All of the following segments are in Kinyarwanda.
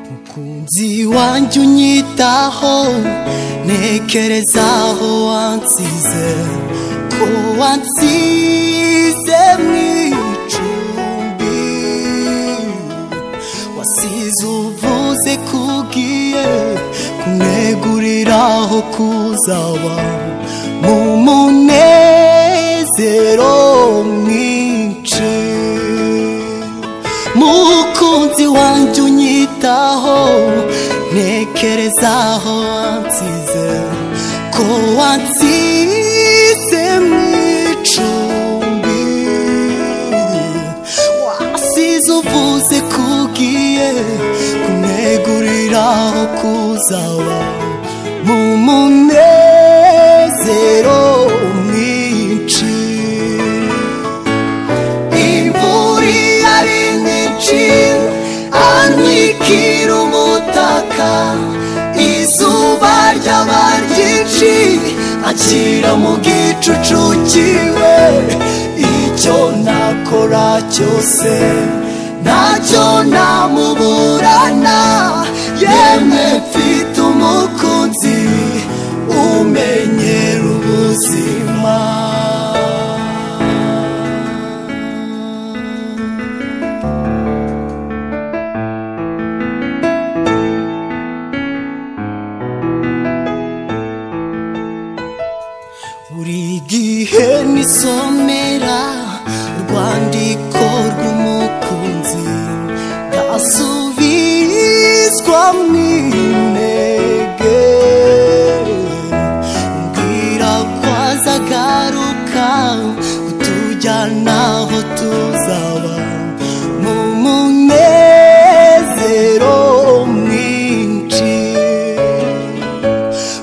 mukunzi wanjye unyitaho ntekereza aho wansize ko wansize mu icumbi wasize uvuze kugiye kumwegurira aho kuzaba mu munezero mwinshi mukunzi wanjye unyitaho ntekereza aho wansize ko wansize mu icumbi wasize uvuze ko ugiye kumwegurira aho kuzaba mu munezero mwinshi imvura iyo ari nyinshi antwikira umutaka izuba ryaba ryinshi anshyira mu gicucu kiwe icyo nakora cyose ntacyo namuburana yemwe mfite umukunzi umenyera ubuzima buri gihe nisomera urwandiko rw'umukunzi ndasubizwa mu intege umbwira ko azagaruka kutujyana aho tuzaba mu munezero mwinshi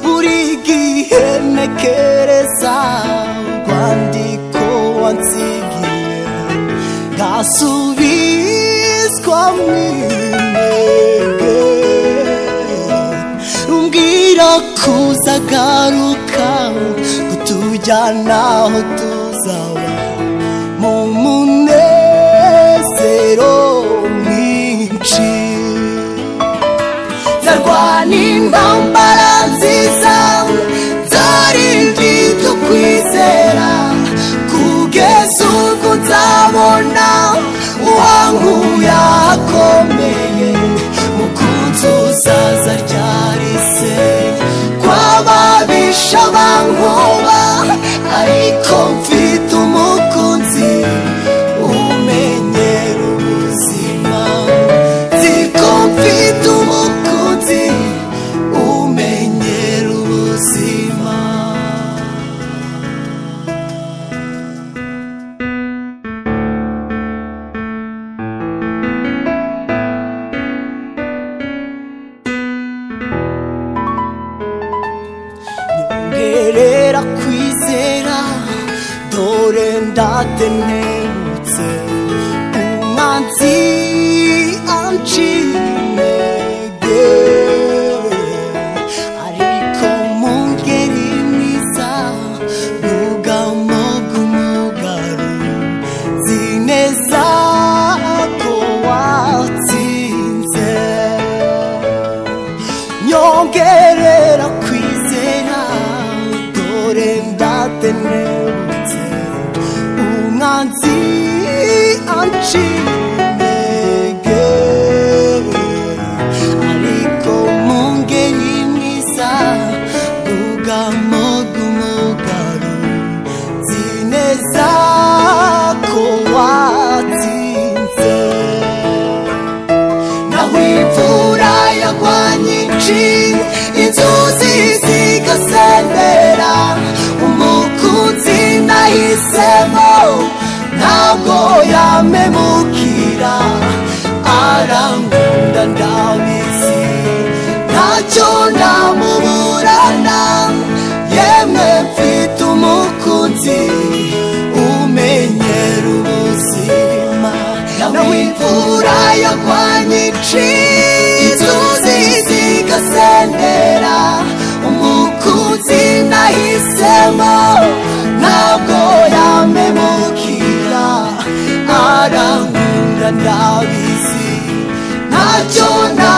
buri gihe ntekereza urwandiko wansigiye ngasubizwa mu intege umbwira ko uzagaruka kutujyana aho tuzaba mu munezero mwinshi nzarwana intambara nziza nzarinda ibyo kwizera kugeza ubwo nzabona uwankuye ahakomeye mukunzi uzaza ryari se kw'ababisha bankoba ariko mfite umukunzi umenyera ubuzima nziko mfite umukunzi umenyera ubuzima nyongerera kwizera dore ndatenebutse umwanzi anciye intege ariko mu ngeri mwiza n'ubwamo bw'umugabo nzi neza ko watsinze nyongerera kwizera dore ndatenebutse umwanzi anciye intege ariko mu ngeri mwiza bwugamo bw'umugabo nzi neza ko watsinze naho imvura yagwa nyinshi inzuzi zigasendera umukunzi nahisemo ntabwo yamemuka furaya kwa nyinshi inzuzi zigasendera umukunzi nahisemo ntabwo yamemukira arankunda ndabizi ntacyo na